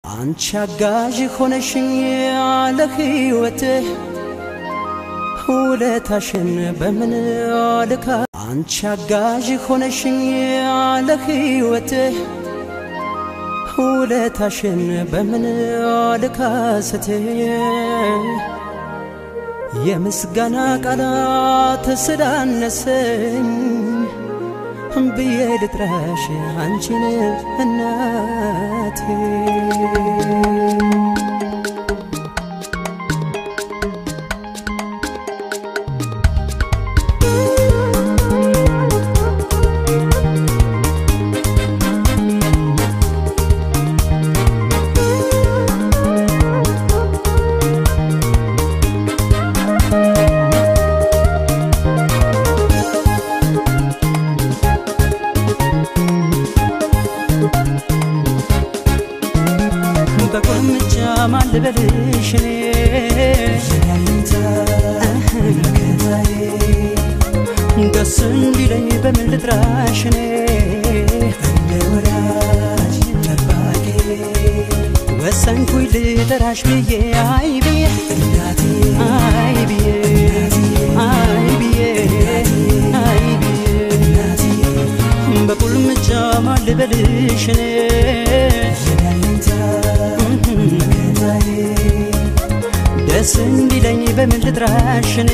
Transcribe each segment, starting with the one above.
አንቺ አጋዥ ሆነሽኝ ያለ ሕይወትህ ውለታሽን በምን ልካ አንቺ አጋዥ ሆነሽኝ ያለ ሕይወትህ ውለታሽን በምን ልካ ስትህ የምስጋና ቃላት ስላነሰኝ ብዬ ልጥራሽ አንቺን እናቴ በቁልምጫ ማን ልበልሽ እኔ ደስ እንዲለኝ በምን ልጥራሽ እኔ ወሰንኩኝ ልጠራሽ ብዬ አይ ብዬ አይ ብዬ አይ ብዬ አይ ብዬ በቁልምጫ ማን ልበልሽ እኔ ደስ እንዲለኝ በምን ልጥራሽ እኔ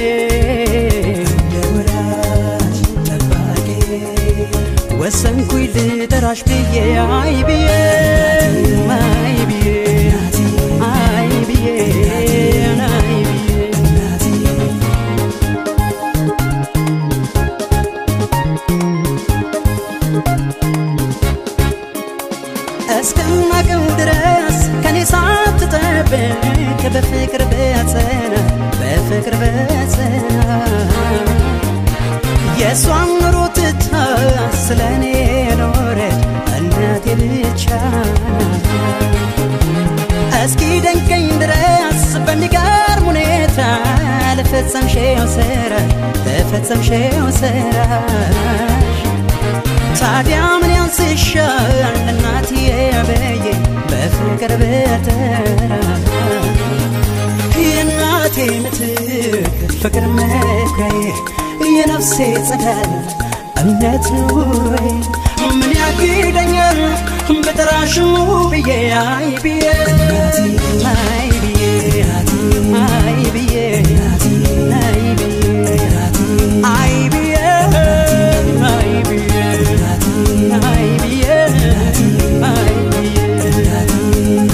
ወሰንኩኝ ልጠራሽ ብዬ አይ ብዬ አይ ብዬ አይ ብዬ አይ ብዬ እስከማቀው ድረስ ከኔ ሳትጠብቅ በፍቅር በጸና በፍቅር በጸና የእሷን ኑሮ ትታ ስለ እኔ ኖረች እናቴ ብቻ እስኪ ደንቀኝ ድረስ በሚገርም ሁኔታ ለፈጸምሽው ስራ ለፈጸምሽው ስራሽ ታዲያ ምን ያንስሻል እናትዬ በዬ በፍቅር በተራ የእናቴ ምትክ ፍቅር መኩሪያዬ የነፍሴ ጸዳል እምነት ኑሮዬ ምን ያግደኛል በጠራሽሙ ብዬ አይ ብዬ አይ ብዬ አይ ብዬ አይ ብዬ አይ ብዬ አይ ብዬ አይ ብዬ አይ ብዬ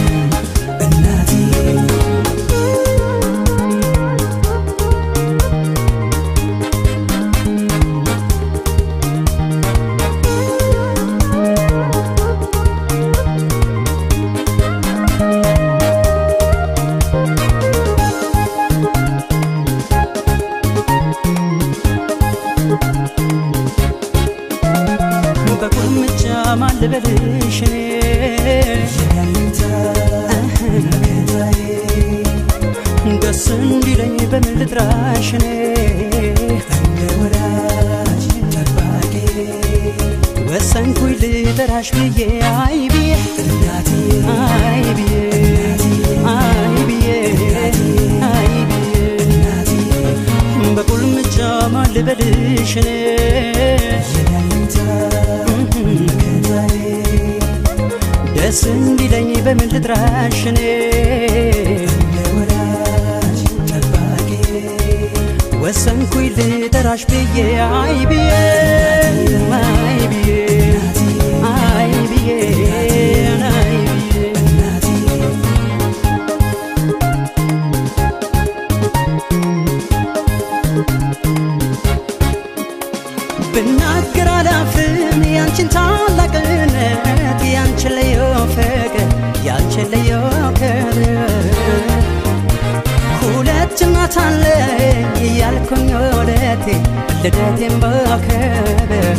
በቁልምጫ ማን ልበልሽ እኔ ደስ እንዲለኝ በምን ልጥራሽ እኔ ወሰንኩኝ ልጠራሽ ብዬ አይ ብዬ አይ ብዬ አይ ብዬ አይ ብዬ በቁልምጫ ማን ልበልሽ እኔ ደስ እንዲለኝ በምን ልጥራሽ እኔ ወሰንኩኝ ልጠራሽ ብዬ አይ ብዬ አይ ብዬ አይ ብዬ አይ ብዬ ብናገር አላፍም ያንቺን ታላቅነት ያንቺን ልዩ ፍቅር ያንቺን ልዩ ክብር ሁለት እናት አለኝ እያልኩኝ ወለቴ ልደቴን በክብር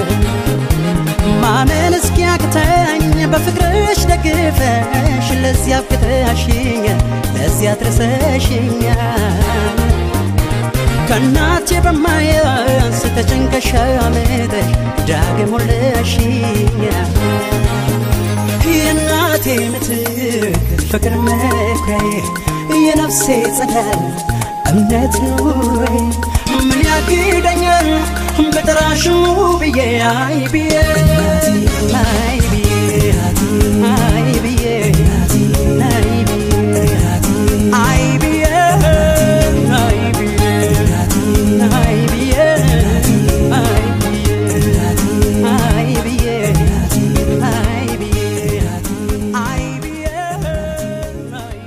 ማመን እስኪያቅተኝ በፍቅርሽ ደግፈሽ ለዚያ አብቅተሽኛል ለዚያ አድርሰሽኛል ከእናቴ በማያንስ ተጨንቀሽ አምጠሽ ዳግም ወለሽኛል የእናቴ ምትክ ፍቅር መኩሪያዬ የነፍሴ ጸዳል እምነት ኑሮዬ ምን ያግደኛል በጠራሽሙ ብዬ አይ ብዬ አይ ብዬ አይ ብዬ አይ ብዬ አይ ብዬ አይ ብዬ አይ ብዬ አይ ብዬ አይ ብዬ አይ ብዬ አይ ብዬ አይ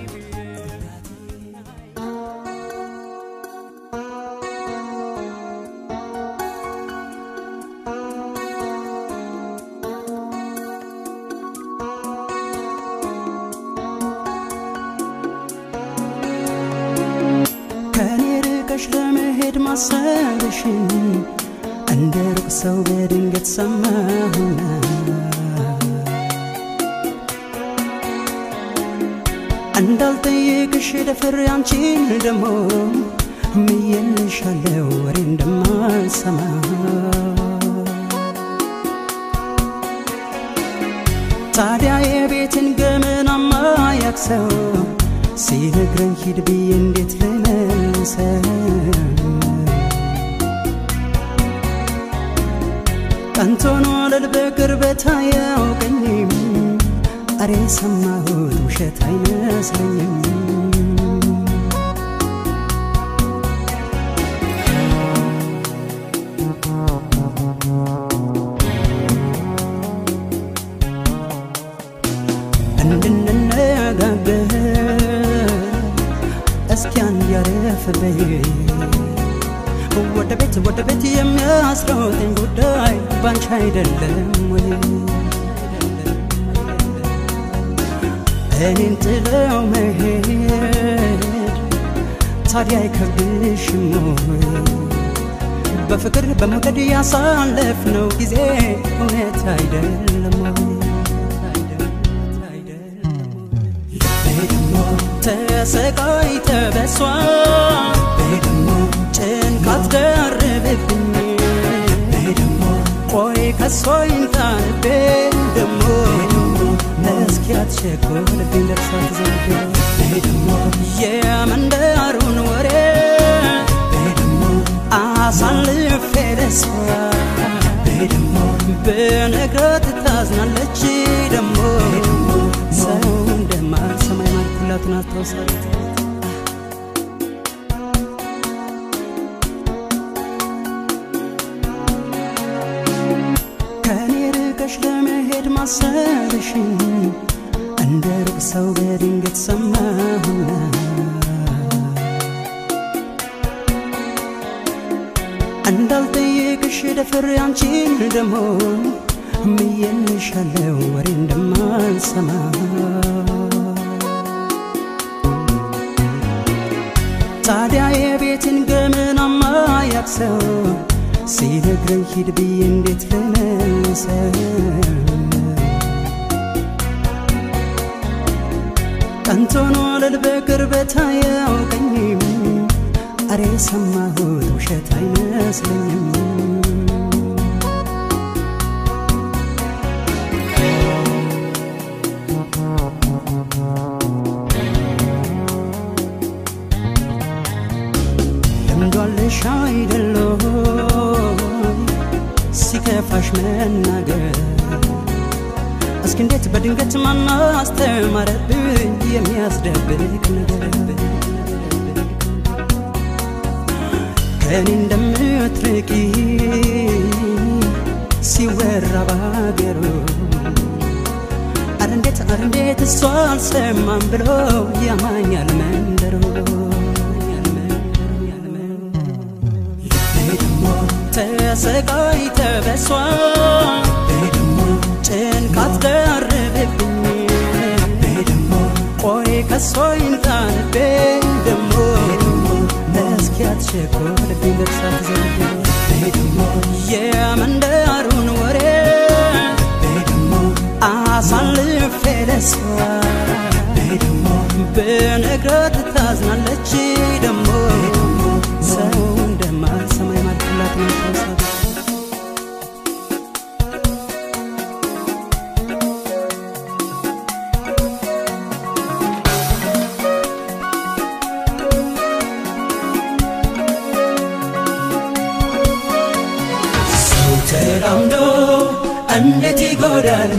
ብዬ ከኔ ርቀሽ ለመሄድ ማሰብሽን እንደ ሩቅ ሰው በድንገት ሰማሁና እንዳልጠየቅሽ ደፍሬ አንቺን ደሞ ምየልሻለው ወሬ እንደማልሰማ ታዲያ የቤትን ገመናማ ያክሰው ሲነግረኝ ሂድ ብዬ እንዴት ልመልሰው? ቀንቶ ነው አለል በቅርበት አያውቀኝም። አሬ ሰማሁት ውሸት አይመስለኝም። እንድንነጋገር እስኪ አንድ ያረፍ በይ ወደ ቤት ወደ ቤት የሚያስሮጠኝ ጉዳይ ባንቺ አይደለም ወይ? እኔን ጥለው መሄድ ታዲያ አይከብድሽም ወይ? በፍቅር በመውደድ ያሳለፍነው ጊዜ እውነት አይደለም ወይ? ደግሞ ተሰቃይተ በሷ ደግሞ ጭንቀት ደርብብኝ ደግሞ ቆይ ከሷ ይንጣንቤ ደግሞ እስኪ አትቸኮልብኝ ደርሳ ትዘንብ ደግሞ የመንደሩን ወሬ ደግሞ አሳልፌ ለሷ ደግሞ ብነግራት ታዝናለች ደግሞ ሰው እንደማልሰማ የማልኩላትን አስታውሳለች ከኔ ርቀሽ ለመሄድ ማሰብሽን እንደ ሩቅ ሰው በድንገት ሰማሁና እንዳልጠየቅሽ ደፍሬ አንቺን ደሞ ምየልሻለው ወሬ እንደማልሰማ ታዲያ የቤትን ገመናማ ያክሰው ሲነግረኝ ሂድ ብዬ እንዴት ልመልሰው? ቀንቶ ነው አለል በቅርበት አያውቀኝም። አሬ ሰማሁት ውሸት አይመስለኝም። ልምዷለሽ አይደለም ሲከፋሽ መናገር እስኪ እንዴት በድንገት ማን አስተማረብኝ የሚያስደብቅ ነገር ከእኔ እንደምትርቂ ሲወራ ባገሩ አረ እንዴት አረ እንዴት እሷ አልሰማም ብሎ ያማኛል መንደሩ ተሰቃይተ በሷ ጭንቀት ደርብብኝ ቆይ ከሷ ይንጣንቤ ደሞ እስኪ አትቸኮልብኝ ደርሳ ትዘንብ የመንደሩን ወሬ አሳልፌ ለሷ ብነግራት ታዝናለች ደሞ ሰው እንደማልሰማ የማልኩላት ነው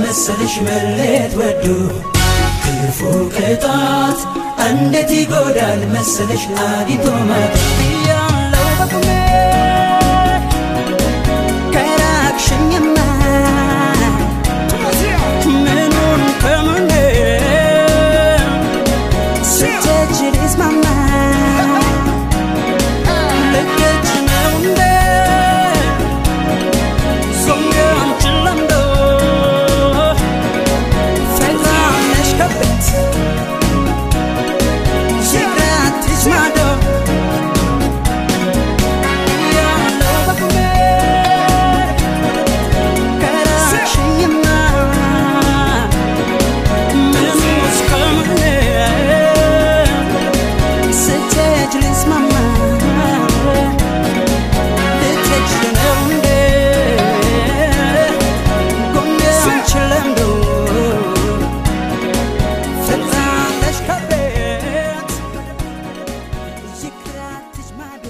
መሰልሽ መለየት ወዶ ክፉ ቅጣት እንዴት ይጎዳል መሰልሽ አዲቶ ማት ያለው በቁሜ ከራቅሽኝማ ምኑን ከምኔ ስትሄጂ ልስማማ ልክች ነው እንዴ ሶኛንችን ለምዶ ፈራነሽ ከቤት ሲግራትሽ ማዶ ያለው በቁሜ ከራቅሽኝማ ምኑ እስከምኔ ስትሄጂ ልስማማ ልትሄጂ ነው እንዴ ጎኔ አንቺን ለምዶ ፈራለሽ ከቤት ይክራትሽ ማዶ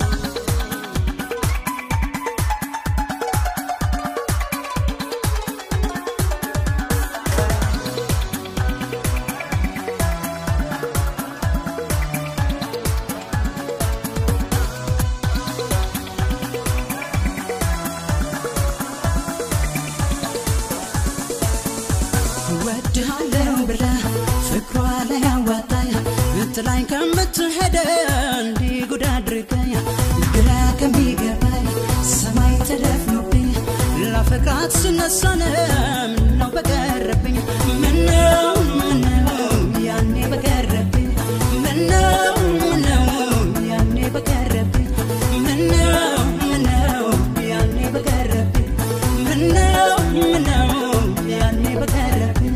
እወድሃለሁ ብላ ፍቅሯ ላይ አዋጣኝ ብትላኝ ከምትሄደ እንዲህ ጉድ አድርገኝ ግራ ከሚገባኝ ሰማይ ተደፍኖብኝ ላፈቅራት ስነሳነ ምነው በቀረብኝ ምነው ምነው ያኔ በቀረብኝ ምነው ምነው ያኔ በቀረብኝ ምነው ምነው ያኔ በቀረብኝ ምነው ምነው ያኔ በቀረብኝ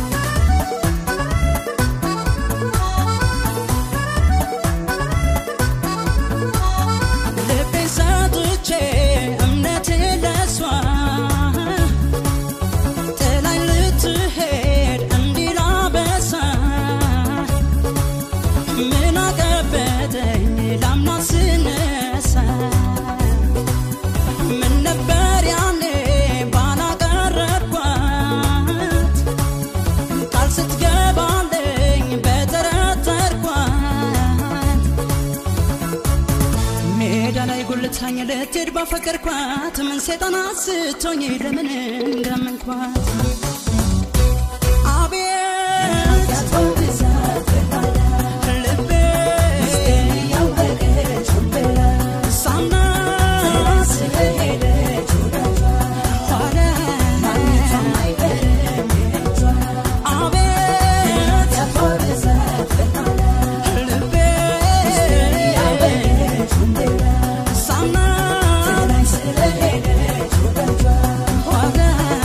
ልቤን ሰጥቼ እምነቴን ለሷ ጥላኝ ልትሄድ እንዲህ ላበሳ ምን አቀበተኝ ላምናት ስነሳ ምን ነበር ያኔ ባላቀረብኳት ቃል ስትገባለኝ በጠረጠርኳት ሜዳ ላይ ጉልታኝ ልትሄድ ባፈቀርኳት ምን ሴጣን አስቶኝ ለምን እንዳመንኳት አቤት ልቤ ሳምናት ኋላ አቤት ልቤ ሳምናት ኋላ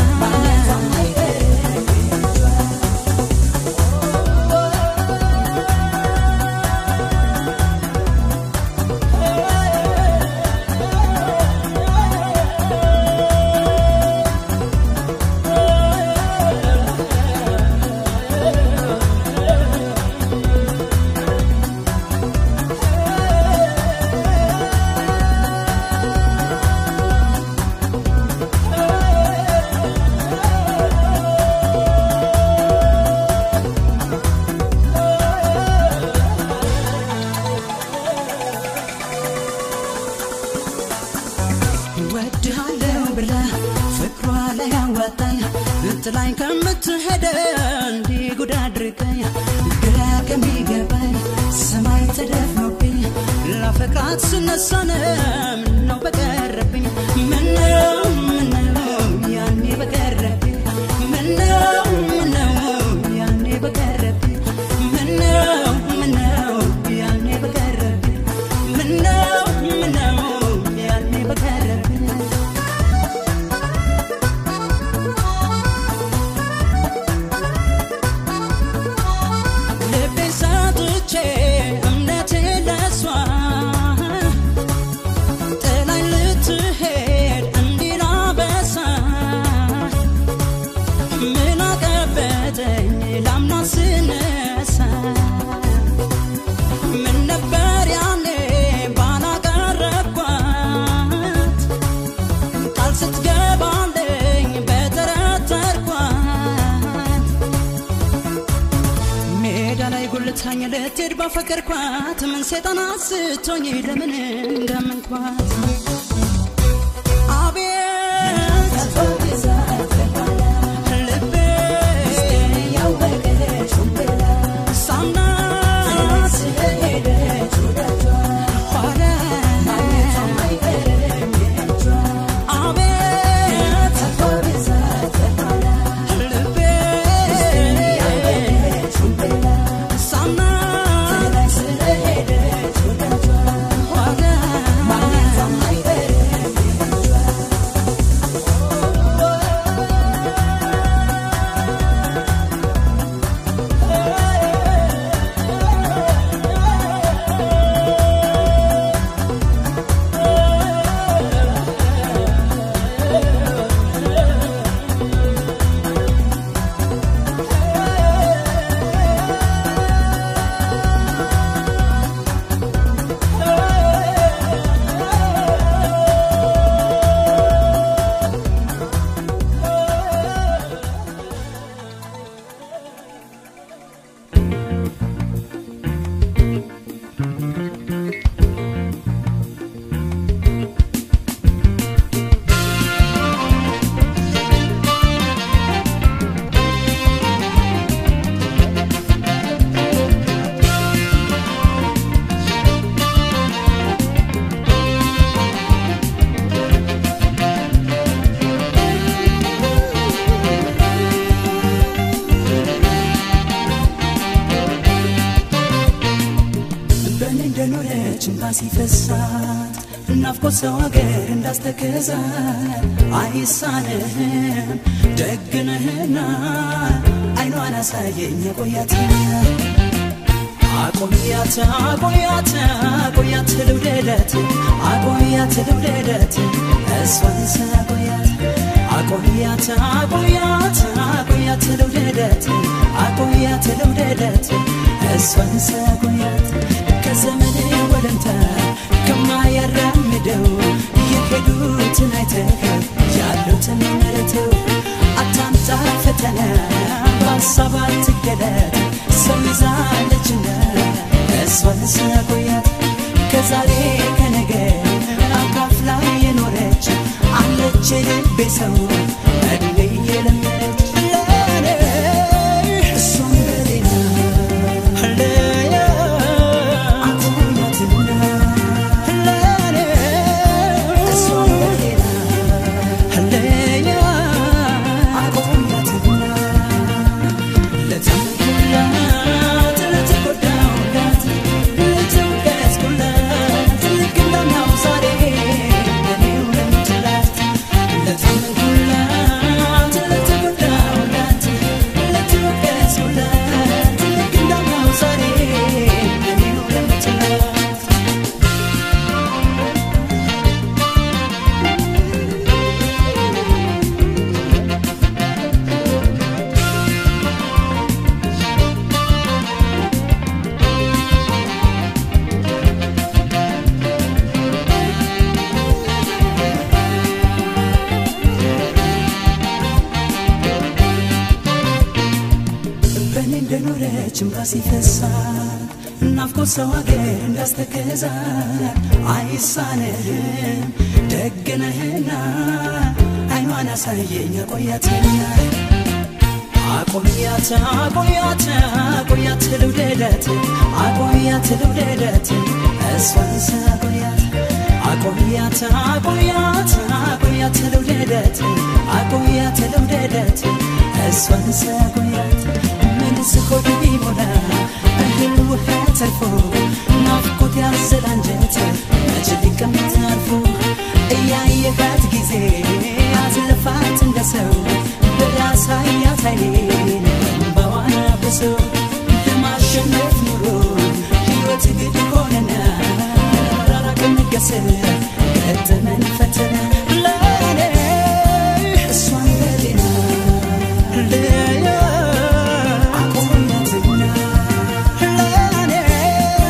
እወድሃለሁ ብላ ፍቅሯ ላይ አዋጣኝ ጥላኝ ከምትሄደ እንዲህ ጉድ አድርገኝ ግራ ከሚገባኝ ሰማይ ተደፍኖብኝ ላፈቅራት ስነሳነ ምነው በቀረብኝ ምነው ምነው ያኔ በቀረብኝ ምነው ምነው ያኔ በቀረብኝ ምነው ምነው ያኔ በቀረብኝ ምነው ምነው ያኔ በቀረብኝ ልቤን ሰጥቼ እምነቴን ለሷ ጥላኝ ልትሄድ እንዲህ ላበሳ ምን አቀበተኝ ላምናት ስነሳ ምን ነበር ያኔ ባላቀረብኳት ቃል ስትገባለኝ በጠረጠርኳት ላይ ጉልታኝ ልትሄድ ባፈቀርኳት ምን ሴጣን አስቶኝ ለምን እንዳመንኳት አቤት ልቤ ሳምናት ኋላ አቤት ልቤ ሳምናት ኋላ በእኔ እንደኖረች እንባ ሲፈሳት ናፍቆት ሰው ሀገር እንዳስተከዛት አይሳንህም ደግነህና አይኗን አሳየኝ የቆያት አቆያት አቆያት አቆያት ልውደደት አቆያት ልውደደት እሷን ሳቆያት አቆያት አቆያት አቆያት ልውደደት አቆያት ልውደደት እሷን ሳቆያት ከዘመን ወለምታ ከማያራምደው የሄዱትን አይተህ ያሉትን መረተው አታምጣ ፈተና በሀሳብ አትገለጥ ሰው ይዛለችና እሷን ሳቆያት ከዛሬ ከነገ አካፍላ የኖረች አለች የልቤ ሰው እድሜ የለመደች ለኔ እሷን በሌላ ለያ አቆያትና ለኔ እሷን በሌላ ለያ አቆያትና ለተመኩላት ለተጎዳሁላት ለተወቀስኩላት ልክ እንዳምናው ዛሬ ለኔው ለምትላት ለተመኩላት ለተጎዳሁላት ለተወቀስኩላት ልክ እንዳምናው ዛሬ ለኔው ለምትላት በእኔ እንደኖረች እምባ ሲፈሳት ናፍቆት ሰው ሀገር እንዳስተከዛት አይሳንህም ደግነህና አይኗን አሳየኝ አቆያትና አቆያት አቆያት አቆያት ልውደደት አቆያት ልውደደት እሷን ሳቆያት አቆያት አቆያት አቆያት ልውደደት አቆያት ልውደደት እሷን ሳቆያት ምንስ ሆድ ቢሞላ እህል ውሃ ተርፎ ናፍቆት ያዘለ አንጀት መች ሊቀመጥ አርፎ እያየሃት ጊዜ አትልፋት እንደ ሰው በያሳያት አይኔን በዋና ብሶ ለማሸነፍ ኑሮ ሕይወት ግድ ሆነና መራራቅ ነገሰ ገጠመን ፈተና ለኔ እሷን በሌላ ለያ አቆያትና ለኔ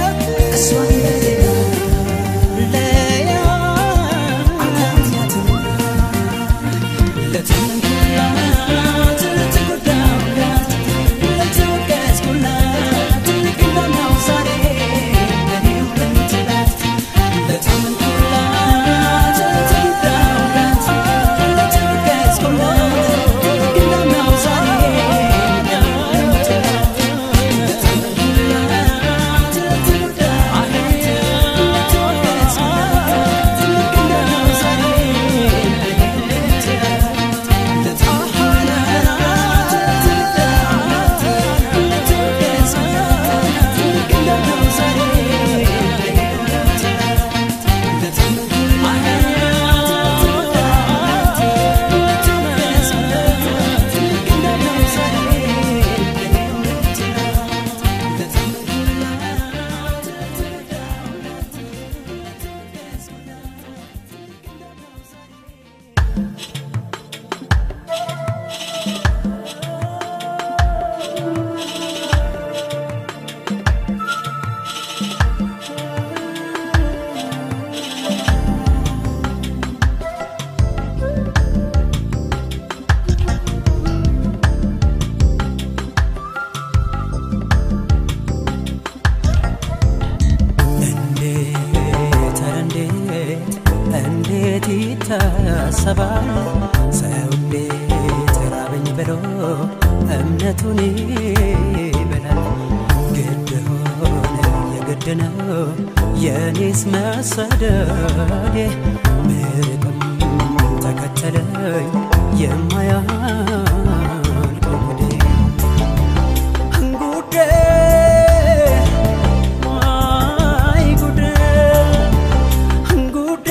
ይታሰባል ሰው እንዴት ራበኝ ብሎ እምነቱን ይበላል ግድ ሆነ የግድ ነው የኔስ መሰደዴ ብርቅም ተከተለኝ የማያልቀው ጉዴ ጉዴ አይ ጉዴ ጉዴ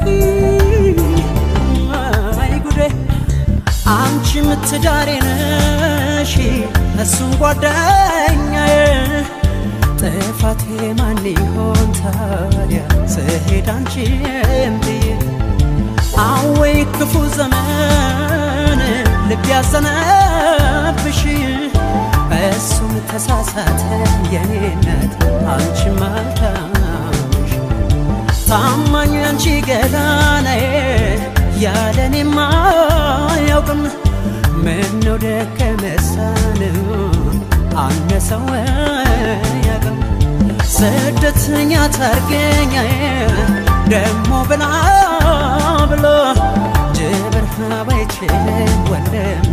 አይ ጉዴ አንቺ ምትዳሬ ነሽ እሱም ጓደኛዬ ጥፋቴ ማን ይሆን ታዲያ ስሄድ አንቺም ብዬ አወይ ክፉ ዘመን ልብ ያዘነብሽ እሱም ተሳሳተ የኔነት አንቺ ማልታምሽ ታማኝ አንቺ ገላናዬ ያለኔማ አያውቅም ምነው ደከመሳን አነሰው ያቅም ስደተኛ ታርገኛዬ ደሞ ብላ ብሎ ጅብር ባይችልም ወንድሜ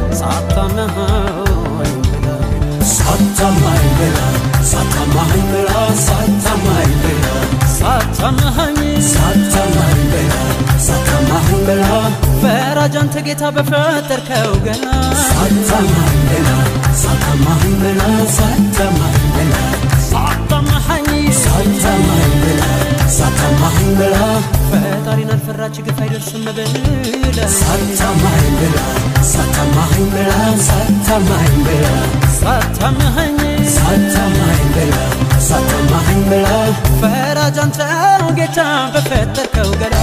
ሳታመሃኝ ብላ ሳታማኝ ብላ ሳታማኝ ብላ ሳታማኝ ብላ ሳታመሃኝ ሳታማኝ ብላ ሳታማኝ ብላ ፈራጅ አንተ ጌታ በፈጠርከው ገና ሳታማኝ ብላ ሳታማኝ ብላ ሳታማኝ ብላ ሳታመሃኝ ሳታማኝ ብላ ሳታማኝ ብላ ፈጣሪን አልፈራች ግፍ አይደርስም ብለ ሳታማኝ ብላ ሳታማኝ ብላ ሳታማኝ ብላ ሳታመሃኝ ሳታማኝ ብላ ሳታማኝ ብላ ፈራጅ አንተው ጌታ በፈጠርከው ገና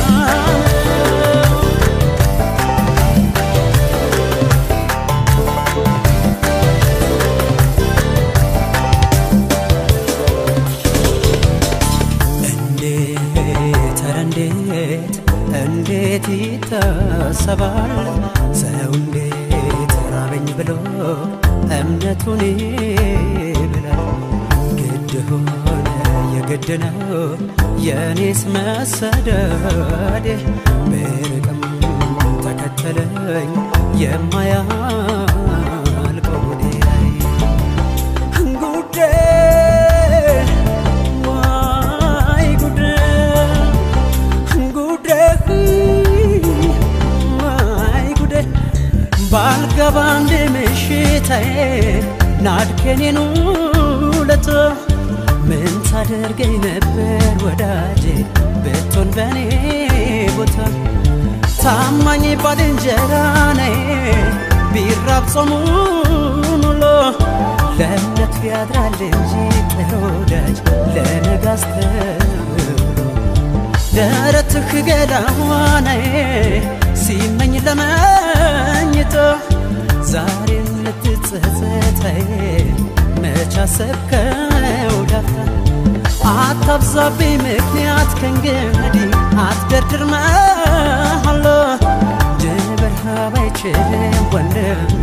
እንዴት ኧረ እንዴት እንዴት ይታሰባል ሰው እንዴት ራበኝ ብሎ እምነቱን ይብላል ግድ ሆነ የግድ ነው የኔስ መሰደዴ ብርቅም ተከተለኝ የማያልቀው ጉዴ ጉዴ ዋይ ጉዴ ጉዴ ዋይ ጉዴ ባልገባ እንደ ምሽታዬ ናድከኔን ውለቶ ምን ታደርገኝ ነበር ወዳጄ ብትሆን በኔ ቦታ ታማኝ ባልንጀራ ነይ ቢራብ ጾሙን ውሎ ለእምነቱ ያድራል እንጂ ጥሩ ወዳጅ ለነጋስ ተብሎ ደረትህ ገላዋናዬ ሲመኝ ለመኝቶ ዛሬም ልትጸጸተይ መች አሰብከው ዳፍታ አታብዛብኝ ምክንያት ከእንግዲህ አትደርድር መሃሎ ጅብርሃ ባይችልም ወንድሜ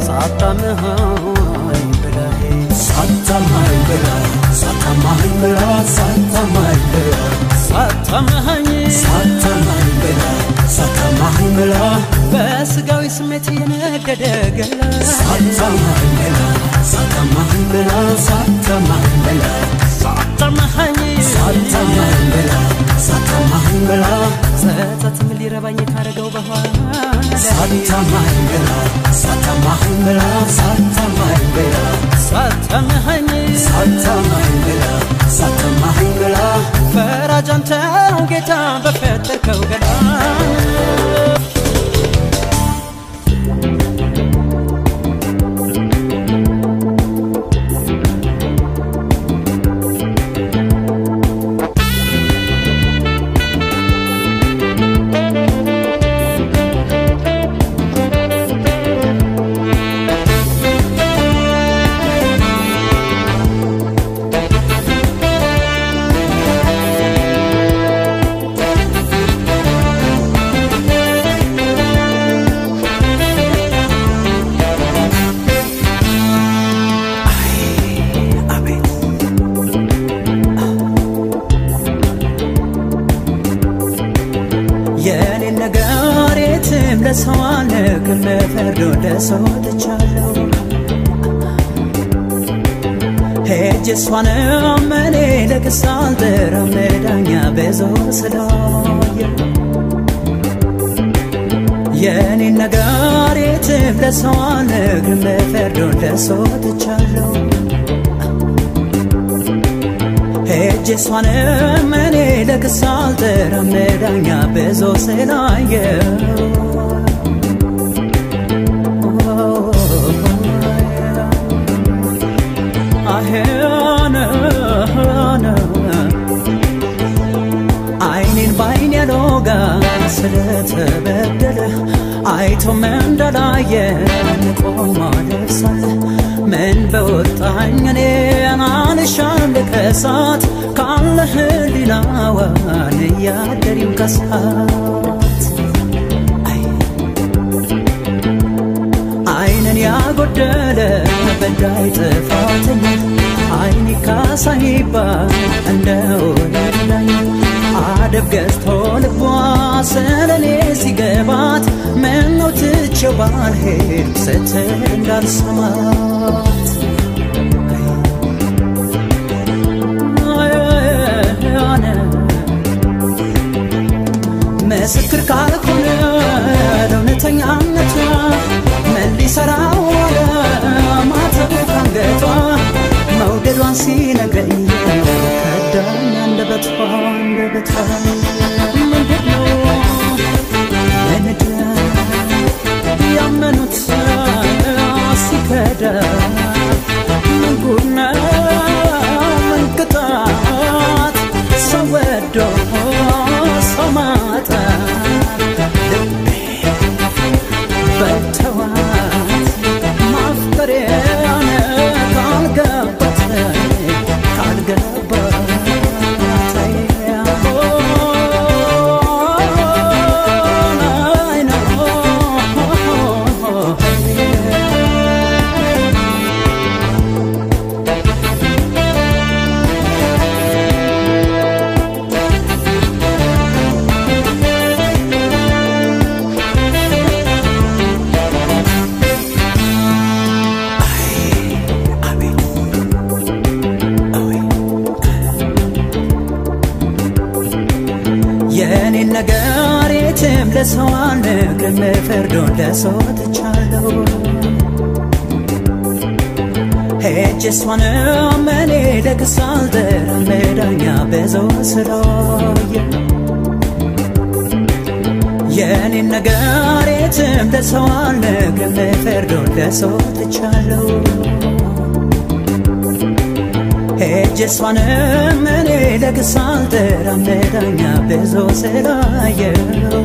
ሳታምሃኝ ብለህ ሳታማኝ ብላ ሳታማኝ ብላ ሳታማኝ ብላ ሳታምሃኝ ሳታማኝ ብላ ሳታማኝ ብላ በስጋዊ ስሜት የነደደ ገላ ሳታማኝ ብላ ሳታማኝ ብላ ሳታማኝ ብላ ሳታምሃኝ ሳታማኝ ብላ ሳታማኝ ብላ ጸጸትም ሊረባኝ ካረገው በኋላ ሳታማኝ ብላ ሳታማኝ ብላ ሳታማኝ ብላ ሳታምሃኝ ሳታማኝ ብላ ሳታማኝ ብላ ፈራጅ አንተው ጌታ በፈጠርከው ገላ ለሰው አልነግርም ፍርድ ወደ ሰው ትቻለሁ ሄጅ እሷንም እኔ ለክስ አልጠራም ዳኛ በዞር ስላየ የኔን ነገር የትም ለሰው አልነግርም ፍርድ ወደ ሰው ትቻለሁ ሄጅ እሷንም እኔ ለክስ አልጠራም ዳኛ በዞ ስላየው አይኔን ባይን ያሎጋ ስለተበደለ አይቶም እንደላየ ቆማ ደርሳለ ምን በወጣኝ እኔን አልሻም ልከሳት ካለ ህሊናዋን እያደሪም ከሳት አይንን ያጎደለ በዳይ ጥፋተኛ አይን ካሳ ይባል እንደ ወለዳኝ አደብ ገዝቶ ልቧ ስለኔ ሲገባት ምነው ትቼው ባልሄድ ስትል እንዳልሰማት ምስክር ካልሆነ ለእውነተኛነቷ ምን ሊሰራው ዋለ ማተቡ ካንገቷ መውደዷን ሲነግረኝ ከዳኝ አንደበቷ አንደበቷ ምንድን ነው ምንድን ያመኑት ሲከዳ ምን ጉድ ነው ምን ቅጣት ሰው ወዶ ሰው ማጣት ልቤ በልተዋት ማፍቀሬን ካልገባት ካልገባት የኔን ነገር የትም ለሰው አልነግርም ፍርዱን ለሰው ትቻለሁ ሄጅ እሷንም እኔ ለክስ አልጠራም ዳኛ በዘው ስላየ የኔን ነገር የትም ለሰው አልነግርም ፍርዱን ለሰው ትቻለሁ ሄጅ እሷንም እኔ ለክስ አልጠራም ዳኛ ብዙ ስላየው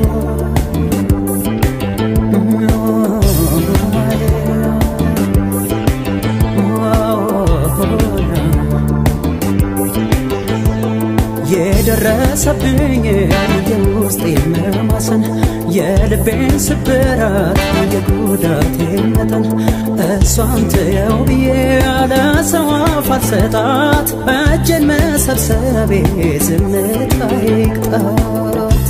የደረሰብኝ የውስጤ መማሰን የልቤን ስብራት የጉዳቴ መጠን እሷን ትየው ብዬ ያለ ሰው አፍ አልሰጣት እጄን መሰብሰቤ ዝምታ ይቅጣት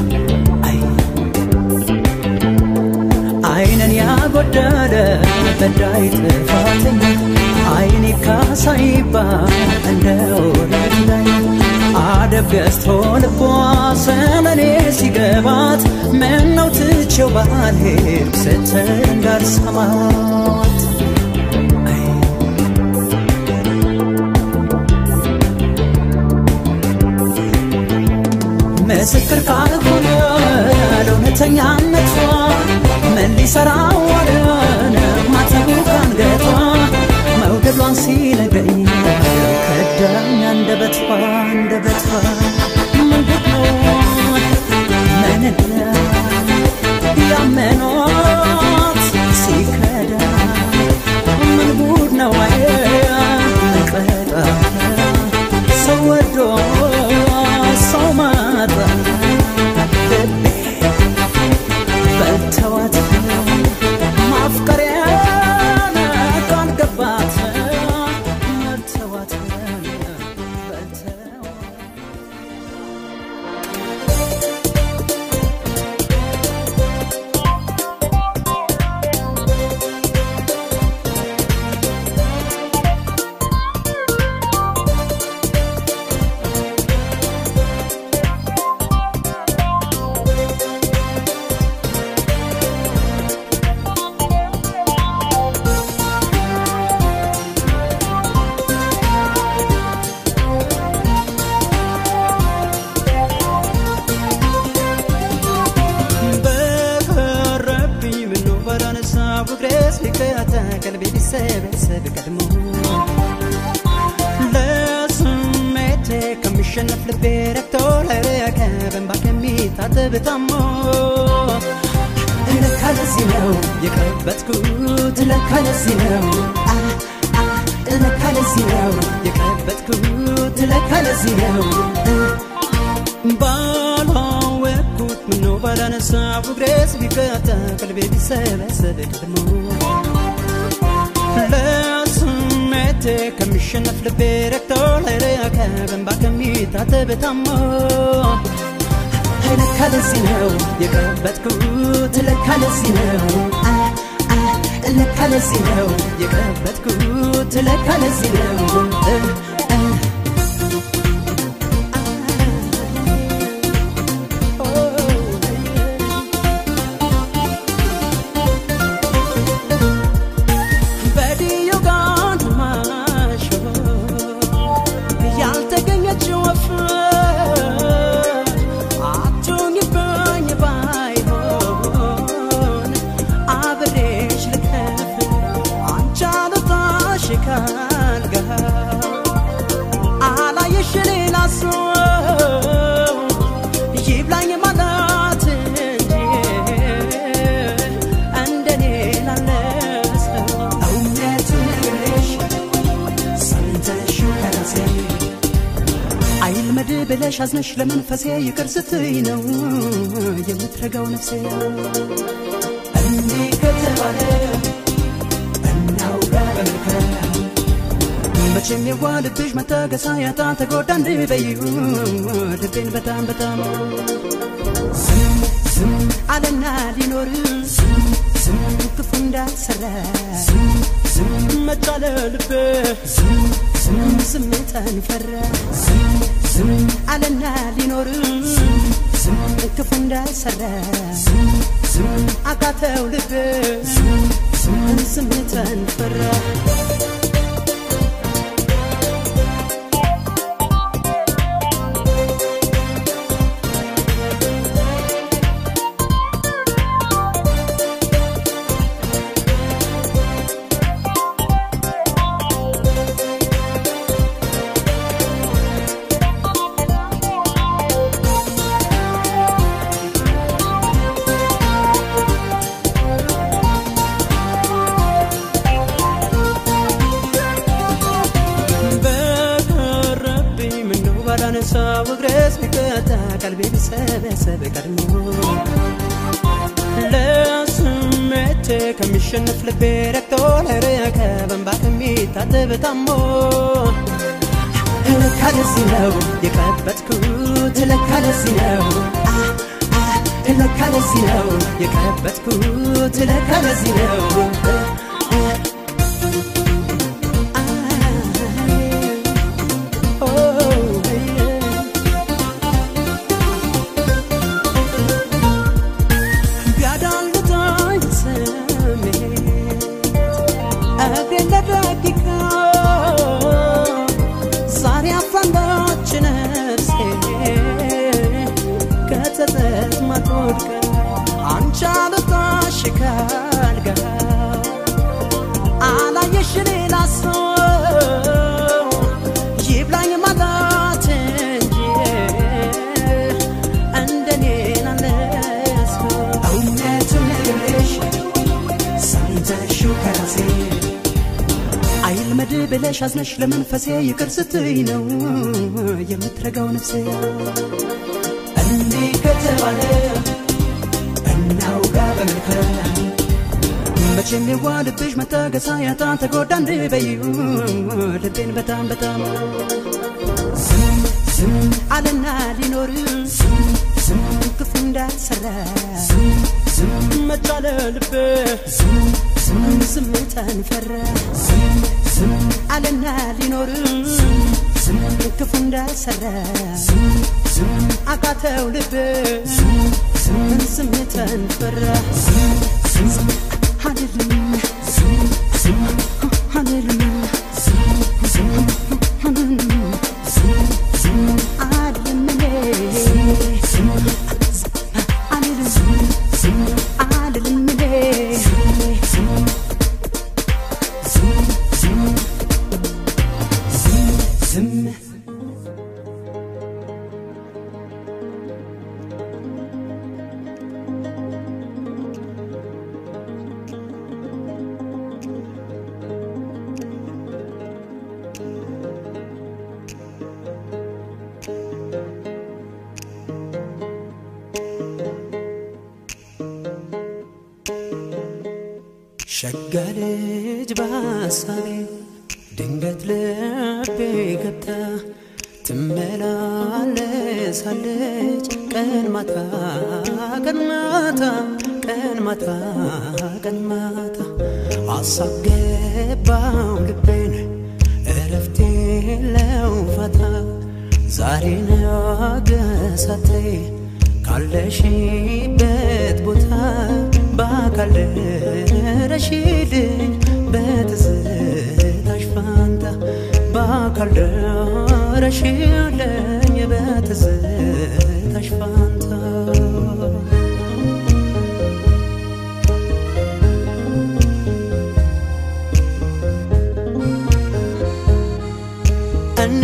አይንን ያጎደለ በዳይ ጥፋተኛ አይኔ ካሳ ይባል እንደ ወረት ላይ አደብ ገዝቶ ልቧ ስለኔ ሲገባት ምነው ትቼው ባልሄድ ስትል እንዳልሰማት ምስክር ካልሆነ ለእውነተኛነቷ ምን ሊሰራ ዋለን ማተቡ ካንገቷ መውደዷን ሲነግረኝ ከዳኝ አንደበቷ አንደበቷ ምንድን ነው ምንድን ያመኗት ሲከዳ ምን ጉድ ነው አየ ቀጣ ሰው ወዶ ሰው ማጣ ልቤ በልተዋት ማፍቀሪያን ካልገባት መልተዋት በልተዋት ከሚሸነፍ ልቤ ረክቶ ለረከ በእንባ ከሚታጠብ ታሞ ለካ ለዚህ ነው የቀበጥኩት ለካ ለዚህ ነው አ አ ለካ ለዚህ ነው የቀበጥኩት ለካ ለዚህ ነው ባላወቅኩት ምነው ባላነሳው እግሬስ ቢቀጣ ቀልቤ ቢሰበሰብ ቀድሞ ለስሜቴ ከሚሸነፍ ልቤ ረክቶ ለረከ በእንባ ከሚታጠብ ታሞ ለካ ለዚህ ነው የቀበጥኩት ለካ ለዚህ ነው አ አ ለካ ለዚህ ነው የቀበጥኩት ለካ ለዚህ ነው እ እ በዲዮ ጋር ማሾ ያልተገኘች ወፍ አትሁኝብኝ ባይሆን አብሬሽ ልከፍ አንቺ አልወጣሽ ካልጋ አላየሽ ሌላ ሰው ይብላኝ ማለት እንጂ እንደኔ ላለ ሰው እውነቱን ነግሬሽ ሰምተሽው ከራሴ አይልመድ ብለሽ አዝነሽ ለመንፈሴ ይቅር ስትይ ነው የምትረጋው ነፍሴ እንዲህ ከተባለ እናውጋ በመልካም መቼም የዋ ልብሽ መታገሳ ያጣ ተጎዳ እንድበይሁ ልቤን በጣም በጣም ዝም ዝም አለና ሊኖር ዝም ዝም ክፉ እንዳልሰራ ዝም ዝም መጫለ ልብ ዝም ዝም ስሜትን ፈራ ዝም ዝም አለና ሊኖር ዝም ክፉ እንዳልሰራ ዝም ዝም አቃተው ልብ ዝም ስሜትን ፈራ በቀረብኝ ምነው ባላነሳው እግሬስ ቢቀጣ ቀልቤ ቢሰበሰብ ቀድሞ ለስሜቴ ከሚሸነፍ ልቤ ረክቶ ለረከ በእንባ ከሚታጠብ ታሞ ለካ ለዚህ ነው የቀበጥኩት ለካ ለዚህ ነው አ አ ለካ ለዚህ ነው የቀበጥኩት ለካ ለዚህ ነው እ እ ቢያዳልጠኝ ስሜት እግሬን ለደቂቃ ዛሬ አፍራለች ነፍሴ ከጸጸት ማትወድቅ አንቺ አልወጣሽ ካልጋ አላየሽ ሌላ ሰው ይብላኝ ማለት እንጂ እንደኔ ላለ ሰው እውነቱን ነግሬሽ ሰምተሽው ከራሴ አይልመድ ብለሽ አዝነሽ ለመንፈሴ ይቅር ስትይ ነው የምትረጋው ነፍሴ እንዲህ ከተባለ እናውጋ በመልካም መቼም የዋ ልብሽ መታገሳ ያጣ ተጎዳ እንድበይሁ ልቤን በጣም በጣም ዝም ዝም አለና ሊኖር ዝም ዝም ክፉ እንዳልሰራ ዝም ዝም መጫለ ልብ ዝም ዝም ስሜትን ፈራ ዝም ዝም አለና ሊኖር ዝም ክፉ እንዳልሰራ ዝም ዝም አቃተው ልብ ዝም ስሜትን ፈራ ዝም አልልም ዝም ዝም አልልም ዝም አልልም ዝም አልልም እኔ ዝም አልልም ዝም አልልም እኔ ዝም ዝም ሸጋ ልጅ በሐሳቤ ድንገት ልቤ ገብታ ትመላለሳለች ቀን ማታ ቀን ማታ ቀን ማታ ቀን ማታ አሳብ ገባው ልቤን እረፍቴ የለው ፋታ ዛሬ ነገ ሳትይ ካለሽበት ቦታ በአካል ደረሽልኝ በትዝታሽ ፋንታ በአካል ደረሽልኝ በትዝታሽ ፋንታ እኔ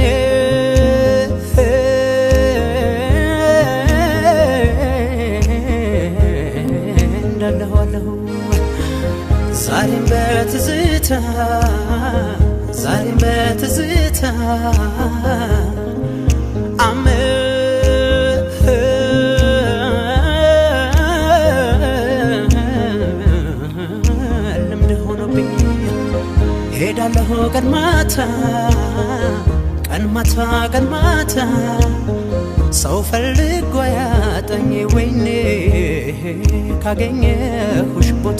እንዳለኋለሁ ዛሬም በትዝታ ዛሬም በትዝታ ልምድ ሆኖብኝ ሄዳለሁ ቀን ማታ ቀን ማታ ቀን ማታ ሰው ፈልጎ ያጠኝ ወይኔ ካገኘሁሽ ቦታ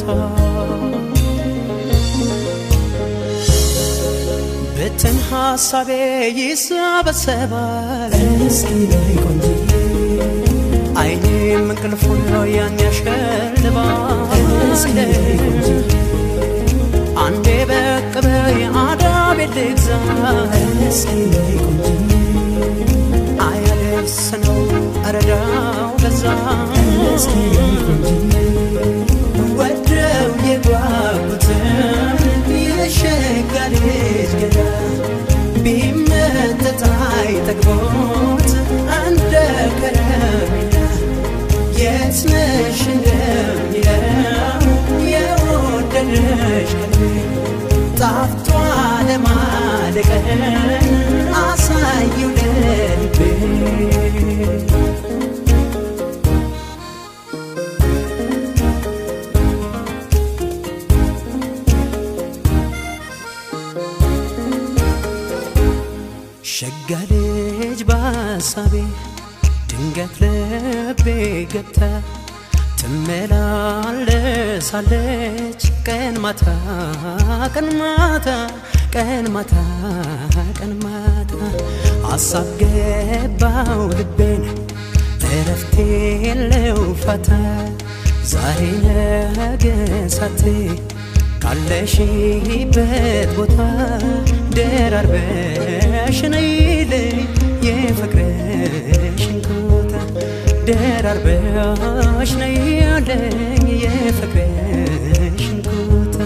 ብትን ሐሳቤ ይሰበሰባል እስኪ ነይ ቆንጅዬ አይኔም እንቅልፉን ያን ያሸልባል እስኪ ነይ ቆንጅዬ አንዴ በቅ በይ አዳቤ ልግዛ እስኪ ነይ ቆንጅዬ አያደርስ ነው እረዳው በዛ እስኪ ነይ ቆንጅዬ ወደው የጓጉትን የሸጋ ልጅ ገዳ ቢመጠጥ አይጠግቦት እንደ ከረሜላ የት ነሽ እንደሚለው የወደደሽ ቀልቤ ጣፍቷ ለማለቀን አሳየው ለልቤ ሸጋ ልጅ በሐሳቤ ድንገት ልቤ ገብታ ትመላለሳለች ቀን ማታ ቀን ማታ ቀን ማታ ቀን ማታ አሳብ ገባው ልቤን እረፍቴ የለው ፋታ ዛሬ ነገ ሳትይ ካለሽበት ቦታ ደራርበሽ ነይልኝ የፍቅርሽን ቦታ ደራርበሽ ነይልኝ የፍቅርሽን ቦታ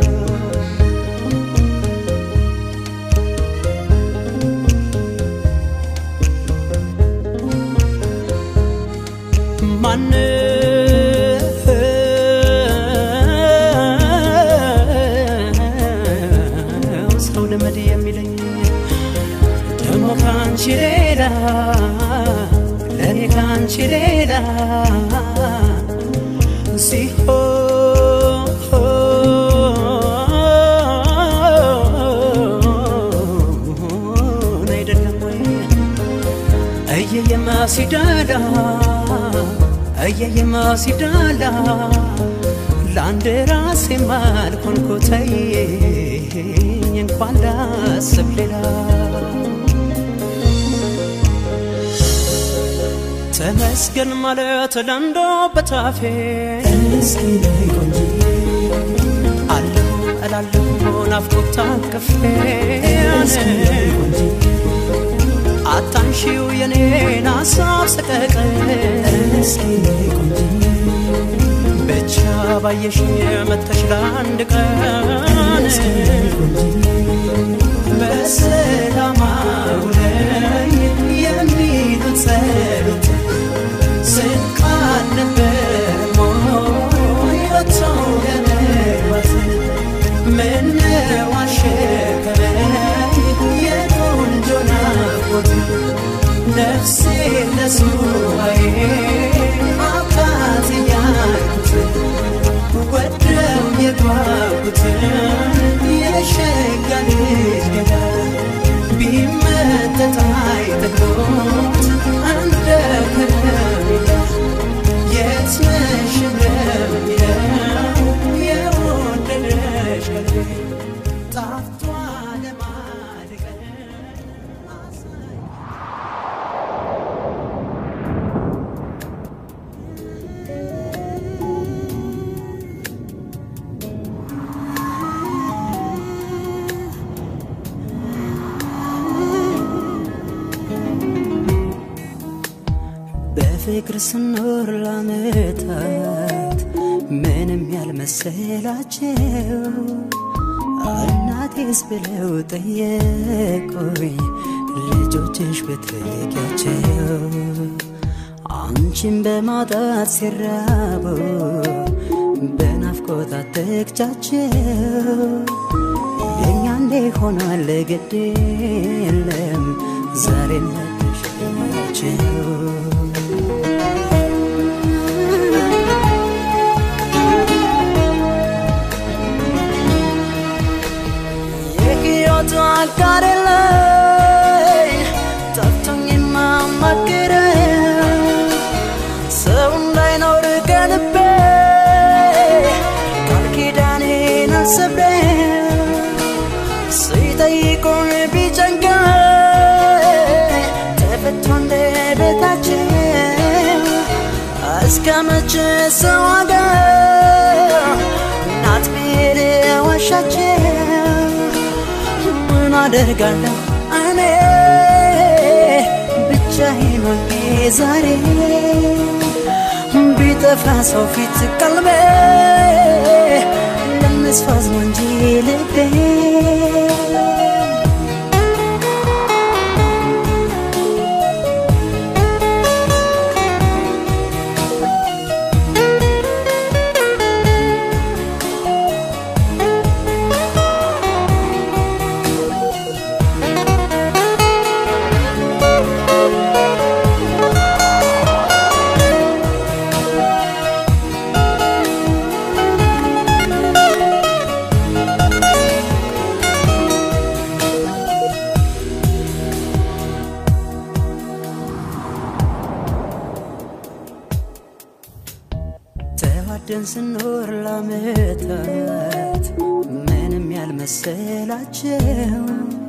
ማነው ሰው ልመድ የሚለኝ ደግሞ ካንቺ ሌላ ለእኔ ካንቺ ሌላ ሲሆን አይደለም ወይ እየየማ ሲዳላ እየየማ ሲዳላ ለአንድ ራሴ ማልኮንኮተይ እንኳን ላስብ ሌላ ተመስገን ማለት ለንዶ በታፌ እስኪ ነይ ቆንጅዬ አለሁ እላለሁ ናፍቆት ታቅፌ እስኪ ነይ ቆንጅዬ አታንሺው የኔን ሀሳብ ሰቀቀን እስኪ ነይ ቆንጅዬ ብቻ ባየሽ መተሽ ለአንድ ቀን እስኪ ነይ ቆንጅዬ በሰላም አውለኝ የሚሉት ጸሎት ስንቃል ነበር ሞይ ወጥቶ ለመግባት ምነው አሸከመኝ የቆንጆ ናፍቆት ነፍሴ ለሱባዬ አብቃት እያልኩት ወደው የጓጉ በፍቅር ስኖር ላመታት ምንም ያልመሰላቸው እናቴስ ብለው ጠየቁኝ ልጆችሽ ብትልኪያቸው አንቺን በማጣት ሲራቡ በናፍቆት አትግቻቸው የእኛ እንዴ ሆኗል ግድ የለም ዛሬ መተሻቸው የህይወቱ አጋር ላይ ጠፍቶኝ የማማክረው ሰው እንዳይኖር ከልቤ ቃል ኪዳኔን አልሰብረው ሲጠይቁን ቢጨንቀኝ ተፈቶ እንደ ቤታችን እስከ መቼ ሰው አገር ናት ብሄድ ዋሻችን ምን አደርጋለሁ እኔ ብቻዬን ሆኜ ዛሬ ቢጠፋ ሰው ፊት ቀልቤ ለመስፋዝ ነው እንጂ ልቤ ተዋደን ስኖር ላመታት ምንም ያልመሰላቸው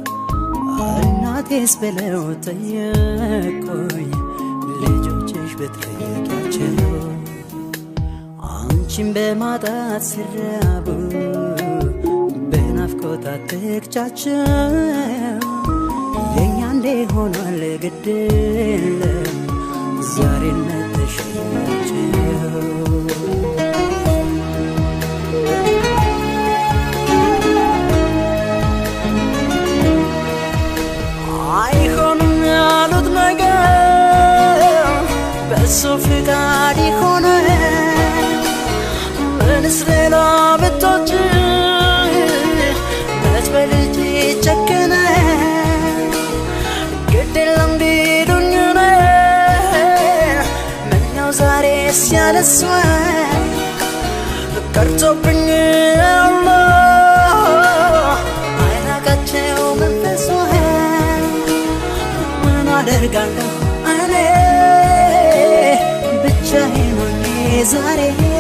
እናቴስ ብለው ጠየቁኝ ልጆችሽ ብትጠይቂያቸው አንቺን በማጣት ሲራቡ በናፍቆት አትግቻቸው የእኛ እንዴ ሆኗል ግድ የለም ዛሬ ነተሽኛቸው አይሆንም ያሉት ነገር በሱ ፍቃድ ይሆነ ምንስ ሌላ ብቶች መች በልጅ ጨከነ ግድ የለም ቢሉኝ ምነው ዛሬ ሲያለሷ ቀርቶብኝ አላ አይናቃቸው መንፈሷ ምን አደርጋለሁ እኔ ብቻዬን ሆኜ ዛሬ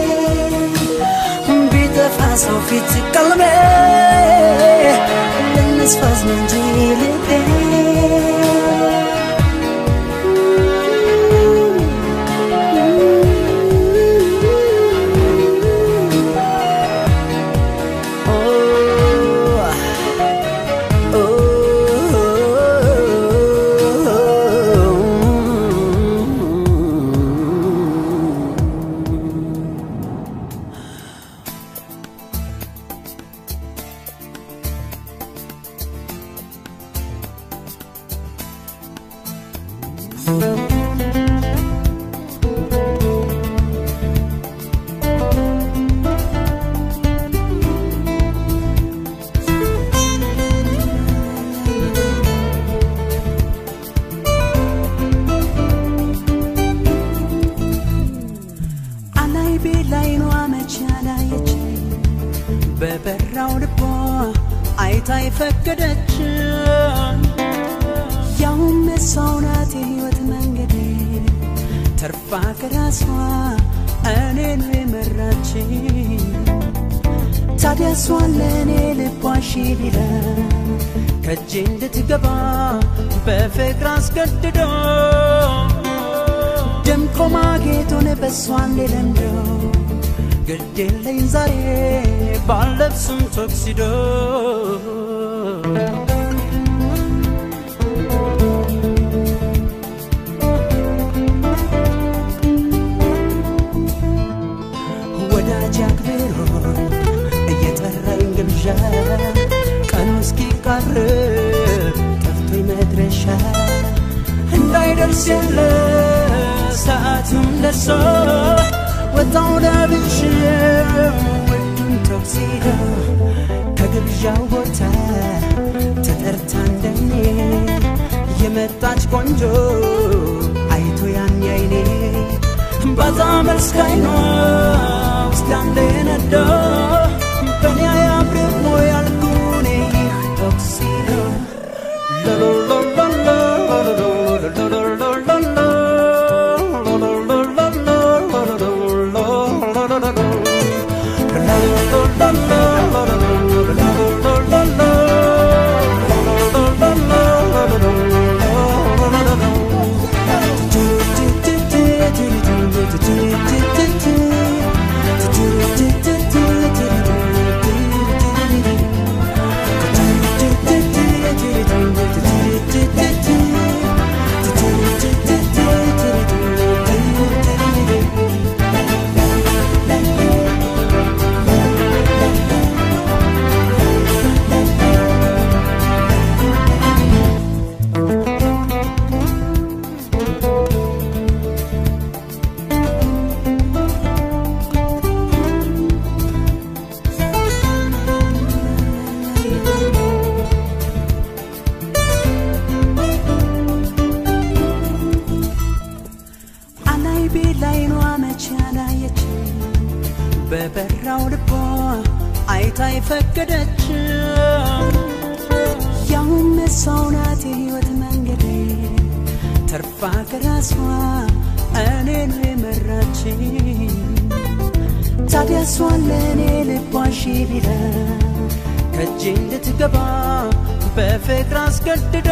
ቢጠፋ ሰው ፊት ቀልቤ ልንስፋዝ ነው እንጂ ልቤ አላይ ቤላይኗ መቼ አላየች በበራው ልቧ አይታ የፈቀደች ያውም የሷው ናት የህይወት መንገዴ ተርፋ ከራሷ እኔን የመራች ታዲያ እሷን ለእኔ ልቧ ሺ ቢላ ከእጄ እንድትገባ በፍቅር አስገድዶ ደምቆ ማጌጡን በእሷ እንዲለምደው ግድ የለኝ ዛሬ ባለብስም ቶክሲዶ መልስ የለ ሰዓቱም ደርሶ ወጣው ለብሽ ውዱን ቶክሲዶ ከግብዣው ቦታ ተጠርታ እንደኔ የመጣች ቆንጆ አይቶ ያን ያይኔ ባዛ መልስ ካይኗ ውስጥ አንዴ ነዶ በኔ አያምርም ወይ አልኩኔ ይህ ቶክሲዶ አላይ ቤላይኗ መቼ አላየች በበራው ልቧ አይታ የፈቀደች ያውም እሷው ናት የህይወት መንገዴ ተርፋ ከራሷ እኔን የመራች ታዲያ እሷን ለእኔ ልቧ ሺ ቢላ ከእጄ እንድትገባ በፍቅር አስገድዶ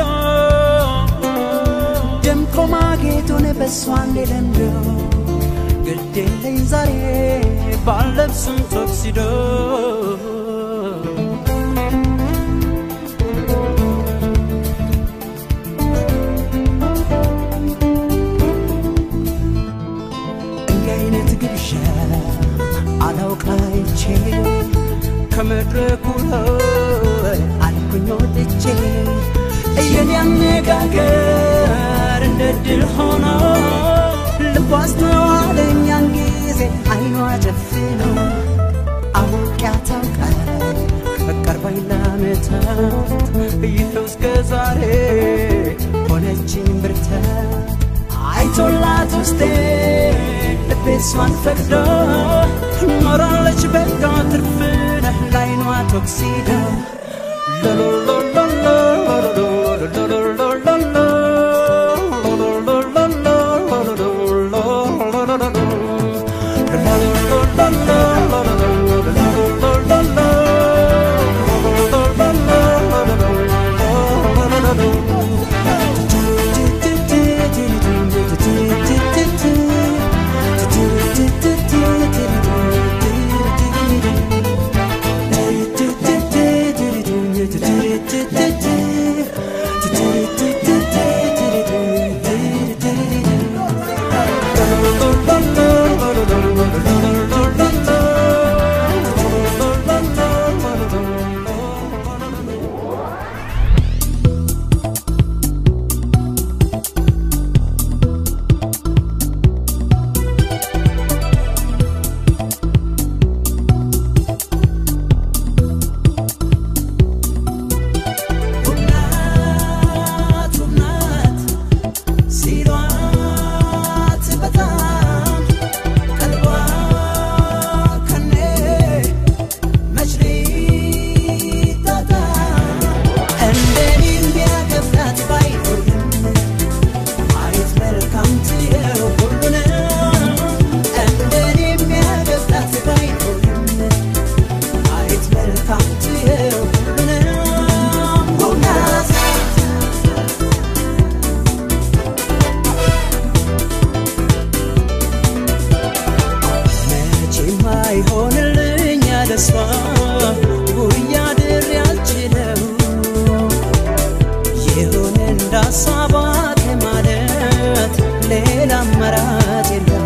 ደምቆ ማጌጡን በእሷ እንዲለምዶ ግድ የለኝ ዛሬ ባለብስም ቶክሲዶ እንዲህ አይነት ግብዣ አላውቃይቼ ከመድረኩ ላይ አልኩኝ ወጥቼ እየኔ አነጋገር እንደ ድል ሆኖ ልቧ አስተዋለኛን ጊዜ አይኗ ጨፍኖ አውቅ ያታውቃል ከቀርባኝ ለዓመታት ይኸው እስከ ዛሬ ሆነችኝ ብርታት አይቶላት ውስጤ ልቤ እሷን ፈቅዶ ኖራለች በጋ ትርፍነህ ላይኗ ቶክሲዶ ናት ናት ሲሏት በጣም ቀልቧ ከኔ መች ሊታጣ እንደኔ የሚያከፍላት ባይሆንም ማየት መልካም ትየው ሁሉንም እንደኔ የሚያከፍላት ባይሆንም ማየት መልካም ትየው ሁሉንም ናት መቼም አይሆንልኝ ያለሷ ጉያ ድር ያልችለው ይሁን እንዳሳባት ማለት ሌላ አማራጭ የለው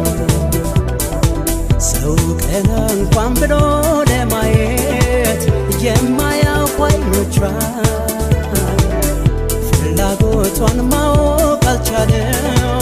ሰው ቀና እንኳን ብሎ ለማየት የማያውቁ አይኖቿ ፍላጎቷን ማወቅ አልቻለም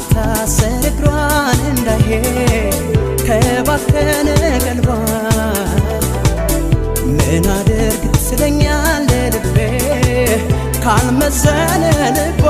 ሲታሰር እግሯን እንዳይሄድ ከባከነ ቀልቧ ምን አድርግ ስለኛለ ልቤ ካልመዘነ ልቧ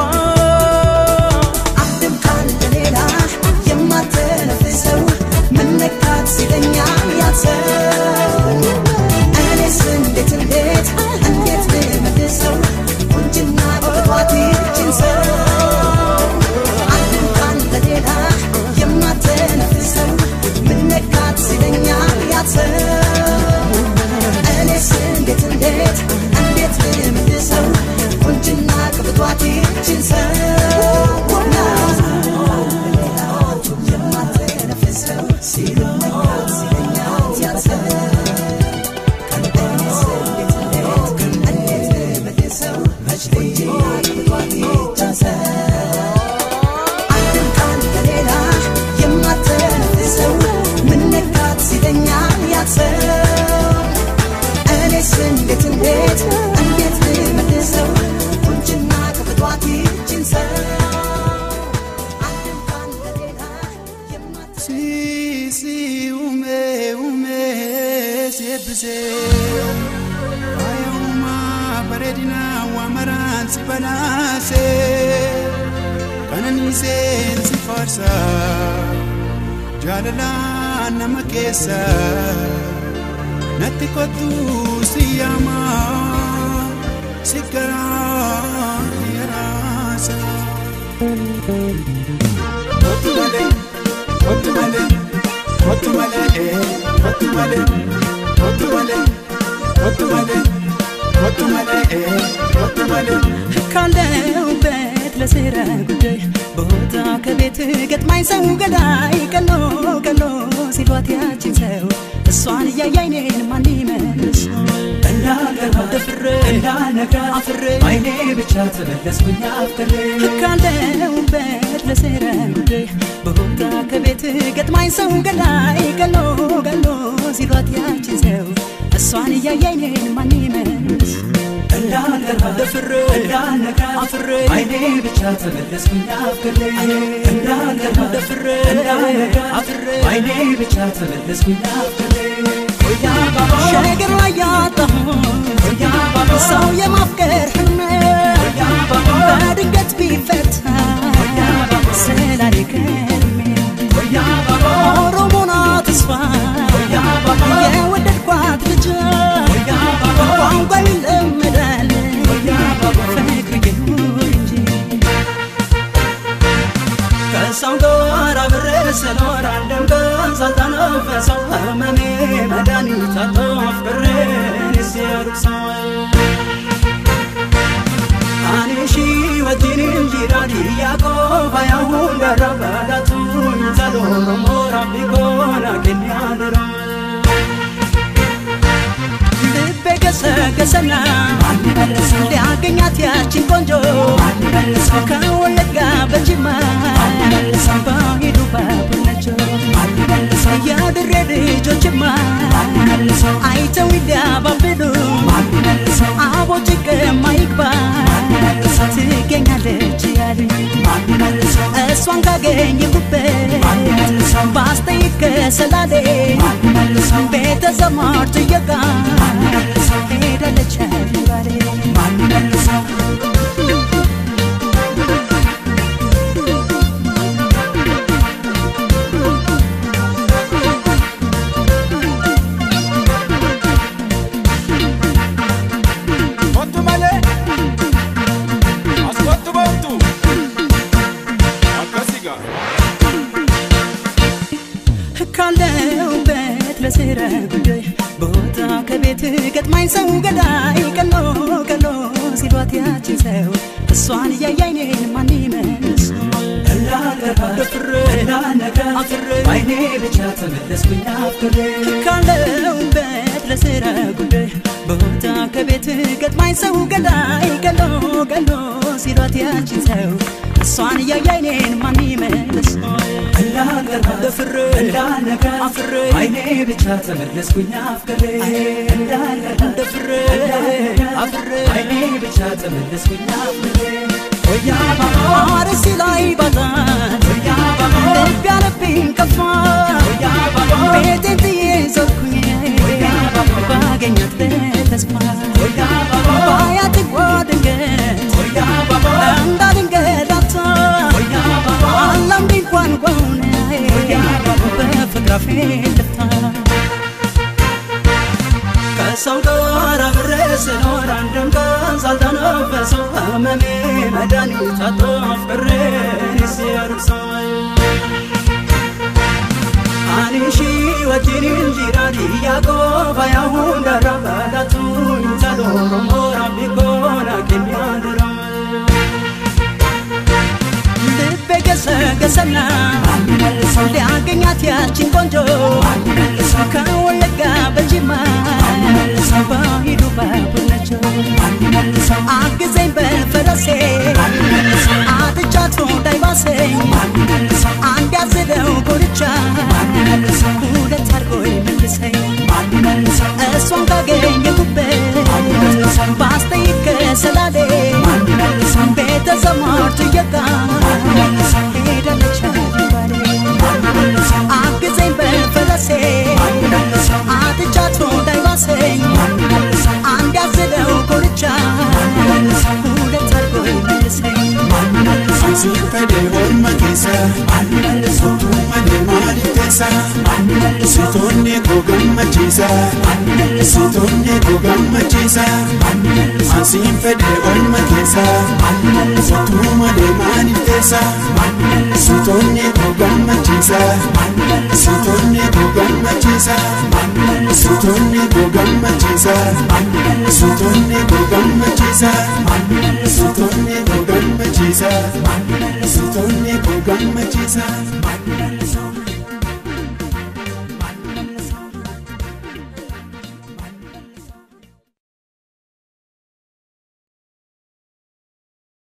አንድም ቃል ለሌላ የማትነፍሰው ምን ነካት ሲለኛል ያሰው እኔስ እንዴት እንዴት እንዴት ልመልሰው ቁንጅና ቅጥቷት ይችን ሰው አንድም ቃል ለሌላ የማትነፍሰው ምን ነካት ሲለኛል ያሰው እኔስ እንዴት እንዴት እንዴት ልመልሰው ቁንጅና ቅጥቷት ይችን ሰው የማትነፍሰው ሲለኛል ሲለኛል ያሰው እንዴት እንዴት እንዴት ልመልሰው ቁንጅና ከፍቷት ይችን ሰው አንድም ቃል ለሌላ የማት Si, si, ume, ume, sebbise. Faaya uumaa bareedina waamaraan si banaase. Qananiiseen si faarsa. Jaalalaan nama keessa. Natti kottu si yaama. Si garaa yaraasa. Kottu malee. Kottu malee, kottu malee, eh, kottu malee, kottu malee, kottu malee, kottu malee, eh, kottu malee. ካለሁበት ለስራ ጉዳይ ቦታ ከቤት ገጥማኝ ሰው ገዳይ ቀሎ ቀሎ ሲሏት ያችን ሰው እሷን እያያይ እኔን ማን ይመልስ እንዳልገባ ደፍሬ እንዳልነጋ አፍሬ አይኔ ብቻ ተመለስኩኝ አፍቅሬ ካለሁበት ለስራ ጉዳይ ቦታ ከቤት ገጥማኝ ሰው ገዳይ ቀሎ ቀሎ ሲሏት ያችን ሰው እሷን እያያይ እኔን ማን ይመልስ እንዳልገባ ደፍሬ እንዳልነጋ አፍሬ አይኔ ብቻ ተመለስኩኝ አፍቅሬ እንዳልገባ ደፍሬ እንዳልነጋ አፍሬ አይኔ ብቻ ተመለስኩኝ አፍቅሬ ሸገር ላይ ያጣሁ ሰው የማፍቀር ህልሜ በድንገት ቢፈታ ስላሌ ከልሜ ኦሮሞና ተስፋ የወደድኳት ልጅ ቋንቋ ይለመዳል ፍቅር ይኑር እንጂ ከሰው ጋር አብሬ ስኖር አንድም ቀን ሳልተነፈሰው ህመሜ መድኃኒት አጣሁ አፍቅሬን ሲያሩቅ ሰው አኔሺ ወጂን እንጂራዲ ያቆባ ያሁን ደረበዳቱ ዘሎሮ ሞራ ቢጎና ገኛደራ ልቤ ገሰገሰና ሊያገኛት ያችን ቆንጆ ከወለጋ በጅማ በሂዱ ባቡነቸው የድሬ ልጆችማ አይተው ሊያባብሉ አቦ ጭቅማ ይግባ ትገኛለች ያሉ እሷን ካገኘሁበት ባስጠይቅ ከሰላሌ ቤተ ዘመድ ትየጋ ሄዳለች ባሌ Kottu malee, as kottu boontu. Akkasii gaa. ካለሁበት ለስራ ጉዳይ ቦታ ከቤት ገጥማኝ ሰው ገዳይ ቀሎ ቀሎ ሲሏት ያችን ሰው እሷን እያያይ እኔን ማን ይመልስ እንዳልገባ ደፍሬ እንዳልነጋ አፍሬ አይኔ ብቻ ተመለስኩኝ አፍቅሬ ካለሁበት ለስራ ጉዳይ ቦታ ከቤት ገጥማኝ ሰው ገዳይ ቀሎ ቀሎ ሲሏት ያችን ሰው እሷን እያያይ እኔን ማን ይመልስ እንዳልገባ ደፍሬ እንዳልነጋ አፍሬ አይኔ ብቻ ተመለስኩኝ አፍቅሬ እንዳልገባ ደፍሬ አፍሬ አይኔ ብቻ ተመለስኩኝ አፍቅሬ አርሲ ላይ ባዛን ልብ ያለብኝ ከፋ ቤቴን ጥዬ ዞርኩኝ ባገኛት በተስፋ ባያት ጓ ድንገት እንዳድንገት አታ አላምድ እንኳን ጓውን በፍቅር አፌ ልፍታ ከሰው ጋር አብሬ ስኖር አንድም ቀን ሳልተነፈሰው ህመሜ መድኃኒት አጥቶ ፍቅሬን ሲያርሰው አኒሺ ወጂን እንጂራዲ ያቆባ ያሁን ደረበዳቱ ተሎሮ ሞራ ቢኮና ኬሚያድራ ልቤ ገሰገሰና ሊያገኛት ያችን ቆንጆ ከወለጋ በጅማ በሂዱ ባቡነቸው አግዘኝ በፈረሴ አጥቻቱ እንዳይባሰኝ አንድ ያዝለው ጎርቻ ሁለት አድርጎ መልሰኝ እሷን ካገኘሁበት ባስጠይቅ ከሰላሌ ቤተ ዘመድ እየጋ ሄዳለች ባሌ አግዘኝ በፈረሴ አጥቻቱ እንዳይባሰኝ አንድ ያዝለው ጎርቻ ሁለት አድርጎ መልሰኝ Ansiin fedhe orma keessa Mootummaa deemaa lixeessa Sitoonni koo gammachiisa Sitoonni koo gammachiisa Ansiin fedhe orma keessa Mootummaa deemaa lixeessa Sitoonni koo gammachiisa Sitoonni koo gammachiisa Sitoonni koo gammachiisa Sitoonni koo gammachiisa Sitoonni koo gammachiisa Sitoonni koo gammachiisa